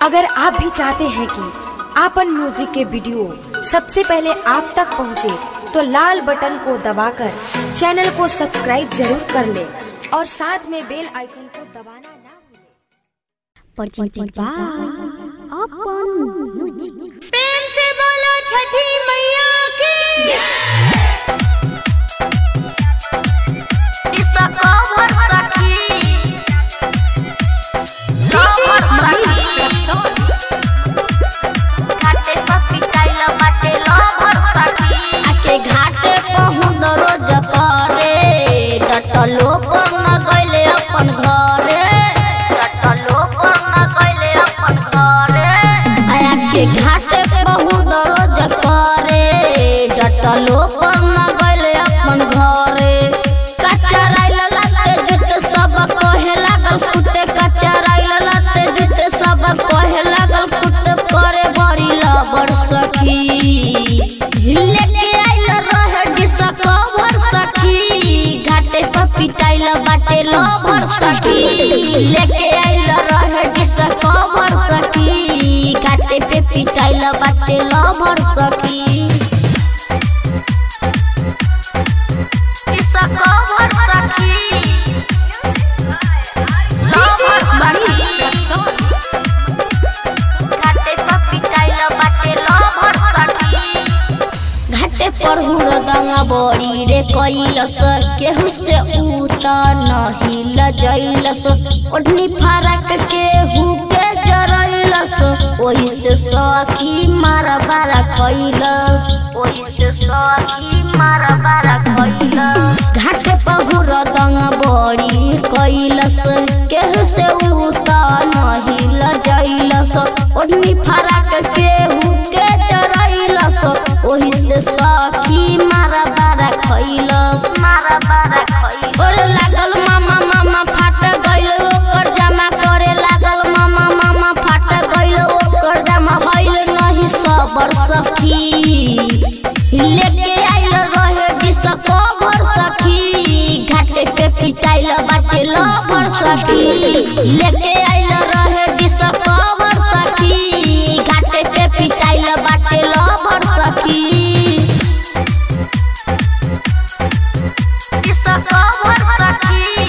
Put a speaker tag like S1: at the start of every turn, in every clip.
S1: अगर आप भी चाहते हैं कि आपन म्यूजिक के वीडियो सबसे पहले आप तक पहुंचे, तो लाल बटन को दबाकर चैनल को सब्सक्राइब जरूर कर ले और साथ में बेल आइकन को दबाना ना भूलें।
S2: presented by Open Music.
S1: प्रेम से बोलो छठी मैया की
S3: दिशा कवर सखी कवर सखी घाटे पर पिटाइल बाटे लवर सखी आके घाटे पहुँच रोज करे डटलो पर न गइले अपन घरे डटलो पर न गइले अपन घरे आया के घाटे पहुँच रोज करे डटलो पर न गइले अपन घरे कचराइल लाते जुते सब कहे लागल कुत्ते कचराइल लाते जुते सब कहे लागल कुत्ते करे बड़ी लबर सखी लेके आइल रहे डिस कवर सखी घाटे पर पिटाइल बाटे लबर सखी लेके आइल रहे डिस कवर सखी घाटे पे पिटाइल बाटे लबर सखी दिशा कवर सखी लवर सखी घाटे पर पिटाइल बाटे लवर सखी घाटे पर हुरदंगा बड़ी रे कैलस केहू से उता नहीं लजैलस ओढ़नी फरक केहू के जरैलस ओही से सखी मारा बारा कैलस ओही से सखी मारा बारा कैलस घाटे पर हुरदंगा बड़ी कैलस केहू से उता नहीं लजैलस ओढ़नी फरक केहू के जरैलस ओही से सखी मारा बारा खैलस मारा बारा खैलस ओरे लागल मामा मामा फाट गइल ओकर जमा करे लागल मामा मामा फाट गइल ओकर जमा भइल नहीं सबर सखी लेके आइल रहे डिस कवर सखी घाटे पे पिटाइल बाटे लवर सखी लेके आइल रहे डिस कवर सखी घाटे पे पिटाइल बाटे लवर सखी डिस कवर सखी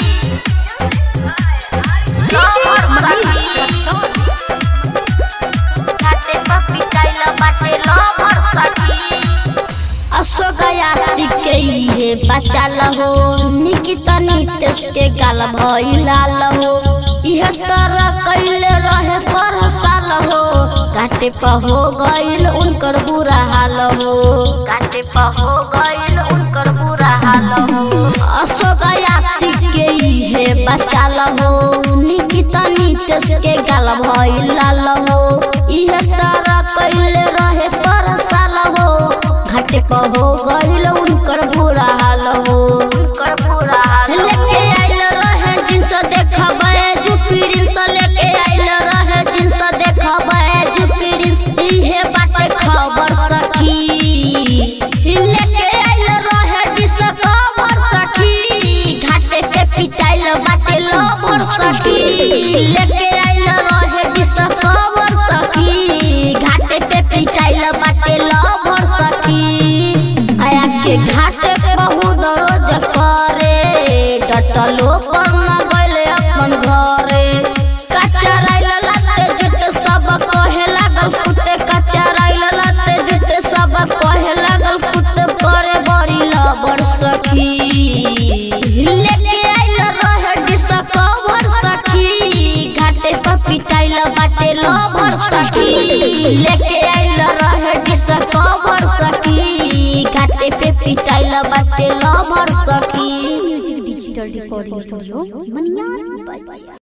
S3: लवर सखी घाटे पे पिटाइल बाटे लवर सखी असो गया सिके हे बचाल हो निकिता नितेश के गाल भइलाल हो इहे तरह कैले रहे पर साल हो काटे पर हो गइल उनकर बुरा हाल हो काटे पर हो गइल उनकर बुरा हाल हो असो गया सिके हे बचाल हो निकिता नितेश के गाल भइलाल हो इहे तरह कैले रहे पर साल हो घाटे पर हो गइल उनकर बुरा हाल हो उनकर बुरा हाल लेके आइल रहे जिनसे देखबे जुपिरिन से लेके आइल रहे जिनसे देखबे जुपिरिन इहे बाटे खबर सखी लेके आइल रहे डिस खबर सखी घाटे पे पिटाइल बाटे लबर सखी लेके आइल रहे डिस खबर सखी घाटे पे पिटाइल बाटे लबर सखी आया के घाटे बहुत रोज करे डटलो पर न गइले अपन घरे कचराइल लाते जुते सब कहे लागल कुत्ते कचराइल लाते जुते सब कहे लागल कुत्ते करे बड़ी लबर सखी लेके आइल रहे डिस कवर सखी घाटे पर पिटाइल बाटे लबर सखी लेके आइल रहे डिस कवर सखी घाटे पे पिटाइल बाटे लबर सखी
S2: Music Digital Recording Studio, Maniar Bachcha.